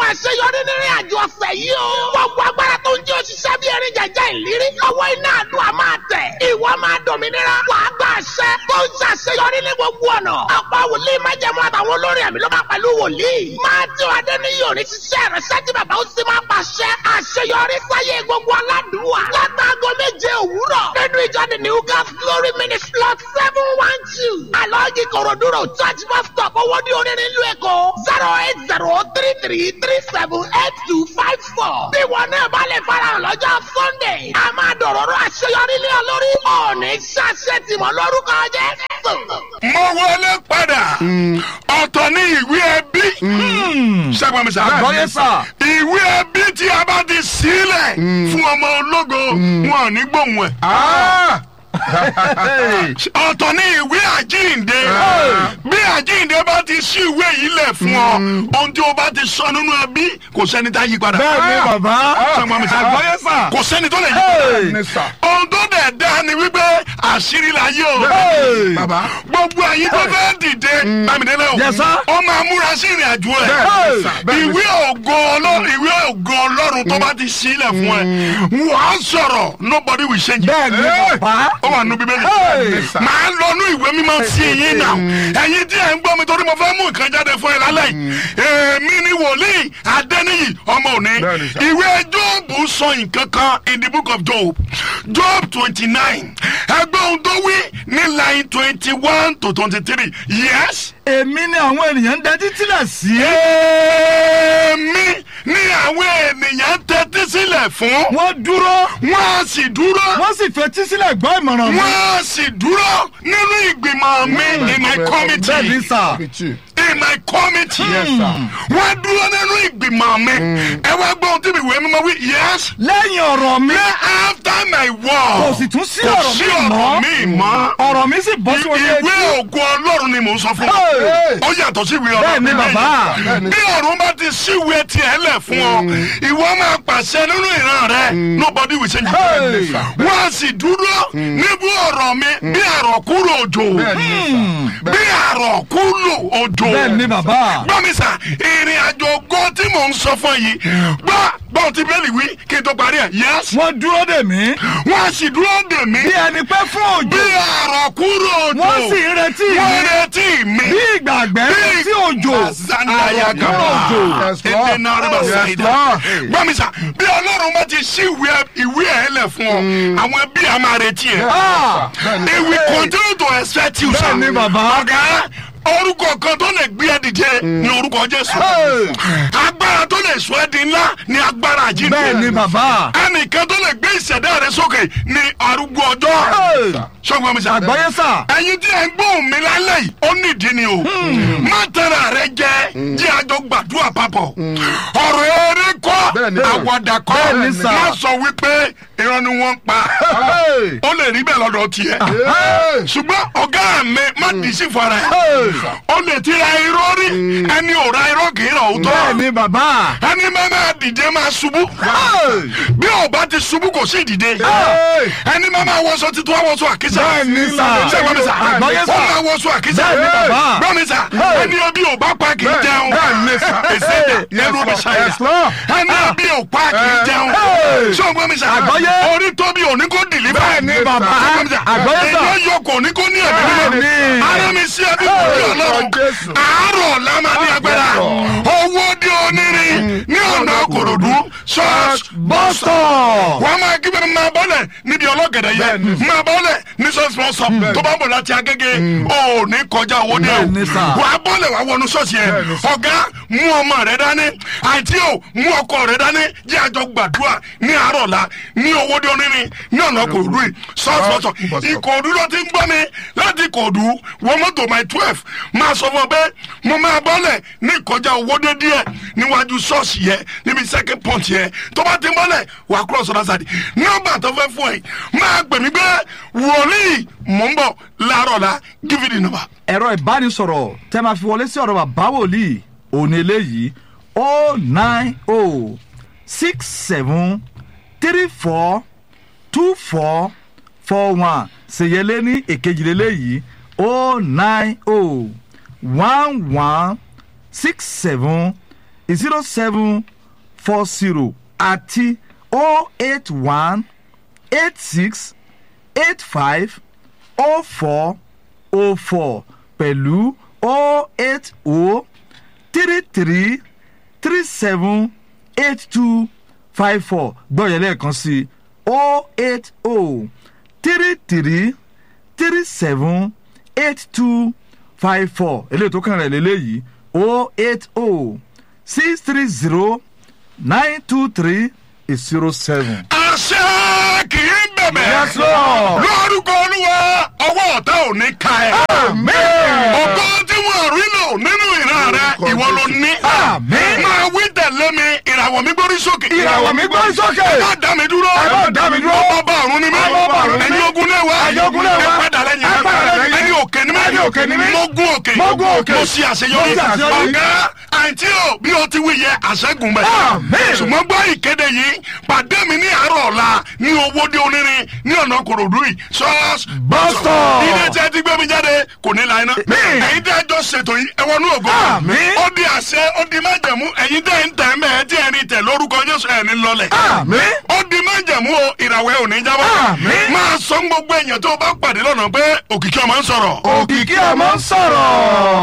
àṣeyọrí nínú àjò ọ̀sẹ̀ yìí o. gbogbo agbára tó ń jẹ́ òṣìṣẹ́ bí erin jẹjẹ ìlérí. ọwọ́ iná àdúrà máa tẹ̀. ìwọ máa dòmìnira. wàá gba àṣẹ tó ń ṣàṣeyọrí ní gbogbo ọ̀nà. ọ̀pọ̀ wòlíì májẹ̀mú àtàwọn olórin ẹ̀mí ló máa pẹ̀lú wòlíì. máa tí o adẹ́niyí ò ní ṣiṣẹ́ rẹ̀ ṣáàtì bàbá ó sì máa pàṣẹ. àṣeyọrí sáyé gbogbo aládùúwà. látàgọ́ méje òwúrọ̀. nínú ìjọ the new God's glory ministry lot seven one two. alọ́ọ̀gì kòròdúró church bus stop owó ní onírin ìlú èkó. zero eight zero three three three seven eight two five four. bí wọn náà bá lè farahàn lọ́jọ́ sunday. a máa dọ̀rọ̀rọ̀ àṣeyọrí lé ọ lórí. ọ̀ọ́nì ṣàṣẹ tìmọ̀ lórúkọ jẹ́. mo wọlé padà ọ̀tọ̀ ní ìwé ẹbí ṣàgbọ́n mi sá Àgbọ́yé sà. ìwé ẹbí tí a bá ti sílẹ̀ fún ọmọ ológo wọn ò ní gbóhùn ẹ̀ Ah! ọ̀tọ̀ ní ìwé àjíǹde bí àjíǹde bá ti ṣí ìwé yìí lẹ̀ fún ọ ohun tí o bá ti sọ nínú ẹbí kò sẹ́ni tá yí padà bẹ́ẹ̀ ni bàbá ṣàgbọ́n mi sá àgbọ́yé sà. kò sẹ́ni tó lè yí padà Hey! ní sà. ohun tó dẹ̀ dá ni wípé àṣírí la yé o Hey! bàbá. gbogbo ẹ̀yin tó fẹ́ dìde bámidélé o Yes, sir. ó máa múra sí ìrìn àjò ẹ̀ bẹ́ẹ̀ ní sà. bẹ́ẹ̀ ní ìwé ògo ọlọ́run ìwé ògo ọlọ́run tó bá ti sílẹ̀ fún ẹ wàá sọ̀rọ̀ nobody will change it. bẹ́ẹ̀ ni bàbá ó wà nù bíbélì Hey! màá lọ nú ìwé mímọ́ sí yín náà ẹ̀yin tí ẹ̀ ń gbọ́ mi torí mo fẹ́ mú nǹkan jáde fún ẹ lálẹ́ yìí èmi ni wòlíì adẹ́niyì ọmọ òní Bẹ́ẹ̀ ni, sir. ìwé jóòbù sọ nǹkan kan in the book of job job twenty nine ẹgbẹ́ ohun tó wí ní line twenty one to twenty three yes èmi ni àwọn ènìyàn ń dẹ́tí tílẹ̀ sí. èmi ní àwọn ènìyàn tẹ́tí sílẹ̀ fún wọ́n dúró wọ́n á sì dúró wọ́n sì fetí sílẹ̀ gbọ́ ìmọ̀ràn mi. wọ́n á sì dúró nínú ìgbìmọ̀ mi in my bẹ́ẹ̀ ni committee sà. Bichi. in my committee Yes, sir. wọ́n dúró nínú ìgbìmọ̀ mi ẹ wá gbọ́ ohun tí mi wé mímọ́ wí yes lẹ́yìn ọ̀rọ̀ mi lay after my word kò sì tún sí kò ọ̀rọ̀ sí mi ọ̀rọ̀ mọ́ mi mọ́ ọ̀rọ̀ mi sì bọ́ sí orí ìwé etí. ògo ọlọ́run ni mò ń sọ fún ọ Hey! ó yàtọ̀ sí ìwé bẹ́ẹ̀ ni ọlọ́run bàbá bí ọ̀run bá ti síwèé tiẹ̀ lẹ̀ fún ọ ìwọ máa pàṣẹ nínú ìran rẹ nobody will change Hey! it wọ́n á sì dúró níbú ọ̀rọ̀ mi bí àrọ̀kúrò òjò bí àrọ̀kúrò òjò bẹ́ẹ̀ ni bàbá gbọ́ mi sà ìrìn àjò ògo tí mò ń sọ fún ẹ yìí gbọ́ gbọ́ ti bẹ́ẹ̀lì wí kí n tó parí ẹ̀ yẹ́sì wọ́n dúró dè mí wọ́n á sì dúró dè mí bí ẹni pé fún òjò bí àrọ̀kúrò òjò wọ́n sì ń retí wọ́n mi retí mi bí ìgbàgbẹ́ retí òjò Zandaya àrọ̀kúrò gaba. òjò. Yes, Lord. Ede na riba Yes, saida. Lord. Gbọ́mísà bí ọlọ́run bá ti ṣí ìwé ìwé ẹ̀ lẹ̀ fún ọ, àwọn ẹbí a máa retí ẹ̀. Ah! They will continue to expect you, sir. Bẹ́ẹ̀ ni, bàbá. Ọ̀gá orúkọ kan tó lè gbé ẹ dìde ní orúkọ Jésù. Hey! Agbára tó lè sọ ẹ́ di ńlá ní agbára àjíǹde. bẹ́ẹ̀ ni bàbá Ẹnìkan tó lè gbé ìṣẹ̀dá rẹ sókè ní arúgbó ọjọ́. Hey! Ṣọ́gbọ́n mi sà. àgbáyé sà ẹ̀yin tí ẹ ń gbóhùn mi lálẹ́ yìí ó nídìí ni o má tẹ̀ra rẹ jẹ́ jẹ́ àjọ gbàdúrà papọ̀ ọ̀rọ̀ eré kọ́ Bẹ́ẹ̀ni. àwàdà kọ́ Bẹ́ẹ̀ni sà. má sọ wípé irọ́ ni wọ́n ń pa Hey! ó lè rí bẹ́ẹ̀ lọ́dọ̀ tiẹ̀ Hey! ṣùgbọ́n ọ̀gá mi má dì sí fara ẹ̀ Hey! ó lè ti ra irọ́ rí ẹni ò ra irọ́ kì í rà òótọ́ bẹ́ẹ̀ ni bàbá ẹni máa máa dìde máa ṣubú Hey! bí ò bá ti ṣubú kò sí ìdìde Hey! ẹni máa máa wọṣọ títún wọṣọ àkísà bẹ́ẹ̀ ni sà ṣé wọ́n mi sà àgbáyé ó sà máa wọṣọ àkísà bẹ́ẹ̀ ni bàbá gbọ́ mi sà ẹni obi ò bá pa kì í jẹun èsè dà ẹnu mi sà Yes, Lord. ẹni obi ò pa kì í jẹun Hey. ṣé o gbọ́ mi sà Àgbáyé. orí tóbi ò ní kó dìlí bẹ́ẹ̀ ni bàbá àgbáyé sà èyí yọ kò ní kó ní ẹ̀mí Bẹ́ẹ̀ mímọ́ ni. ara mi sí ẹbí kò ní ọlọ́run Jésù. àárọ̀ lámà ní agbára owó dé onírin ní ọ̀nà kòròdú ṣọ́ọ̀ṣì bọ́sọ̀ wọ́n máa kí bẹ́ẹ̀ máa bọ́lẹ̀ níbi ọlọ́gẹ̀dẹ̀ yẹ máa bọ́lẹ̀ ní sọ́ọ̀sì wọn sọ tó bá ń bọ̀ láti agége ò ní kọjá owó dé o Bẹ́ẹ̀ ni sà. wà á bọ́lẹ̀ wà á wọnú ṣọ́ọ̀ṣì yẹn ọ̀gá mú ọmọ rẹ dání àti o mú ọkọ rẹ dání jẹ́ àjọ gbàdúrà ní àárọ̀ la ní owó dé onírin ní ọ̀nà kòròdú yìí sọ́ọ̀sì wọn sọ ìkòròdú ló ti ń gbọ́ mi láti kòròdú wọ́n mọ́tò my twelve máa sọ fún ọ pé mo máa bọ́lẹ̀ ní ìkọjá owó dé díẹ̀ níwájú ṣọ́ọ̀ṣì yẹn níbi second point yẹn tó bá ti bọ́lẹ̀ wà á cross ọ̀dà sáà nọ́mbà tó fẹ́ fún ẹ máa pè mí pé wòlíì mò ń bọ̀ láàárọ̀ la give it the number. ẹ̀rọ ìbánisọ̀rọ̀ tẹ́ máa fi wọlé sí ọ̀rọ̀ bàbá wòlíì òní eléyìí o nine o six seven three four two four four one ṣèyẹlé ní èkejìlélẹ́yìí o nine o one one six seven zero seven four zero àti o eight one eight six eight five o four o four pẹ̀lú o eight o three three three seven eight two five four gbọ́yẹ̀ lẹ́ẹ̀kan sí o eight o three three three seven eight two five four eléyìí tó kàn rẹ̀ lélẹ́yìí o eight o six three zero nine two three zero seven. àṣẹ kì í bẹ̀bẹ̀. Yes, Lord. lórúkọ olúwa ọwọ́ ọ̀tá ò ní ka ẹ̀. ọkọ tí wọn rí lò nínú ìran rẹ Lórúkọ ìwọ ló Jésù. ní. Àmín. máa wí tẹ̀lé mi ìràwọ̀ mi gbórí sókè. ìràwọ̀ mi gbórí sókè. ẹ má dá mi dúró. Ẹ má dá mi dúró. ọba ọ̀run ni mí. Ọba ọ̀run ni mí. ẹni ogun lé wa. Ẹni ogun lé wa. ẹ padà lẹ́yìn Ẹ padà lẹ́yìn. ẹni òkè ni mí. Ẹni òkè ni mí. mo gún òkè. Mo gún òkè. mo ṣe àṣeyọrí. Mo ṣe àṣeyọrí. ọ̀gá àǹtí o bí o ti wí yẹ àṣẹ́gun bẹ̀. Àmín. ṣùgbọ́n gbọ́ ìkéde yìí pàdé mi ní àárọ̀ ọ̀la ní owóde onírin ní ọ̀nà kòròdú yìí ṣọ́ọ́ṣì Bus stop. ilé tí ẹ ti gbé mi jáde kò ní la iná. Àmín. ẹ̀yin tẹ́ ẹ jọ ṣètò yìí ẹ wọnú ògo. Àmín. ó di àṣẹ ó di májẹ̀mú ẹ̀yin tẹ́ ń tẹ̀ mẹ́ ẹ tí ẹ ní tẹ̀ lórúkọ Jésù ẹ̀ ní lọlẹ̀. Àmín. ó di májẹ̀mú o ìràwẹ̀ ò ní jábọ́. Àmín. máa sọ ń gbogbo èèyàn tó bá pàdé lọ́nà pé òkìkí ọmọ ń sọ̀rọ̀. òkìkí ọmọ ń sọ̀rọ̀.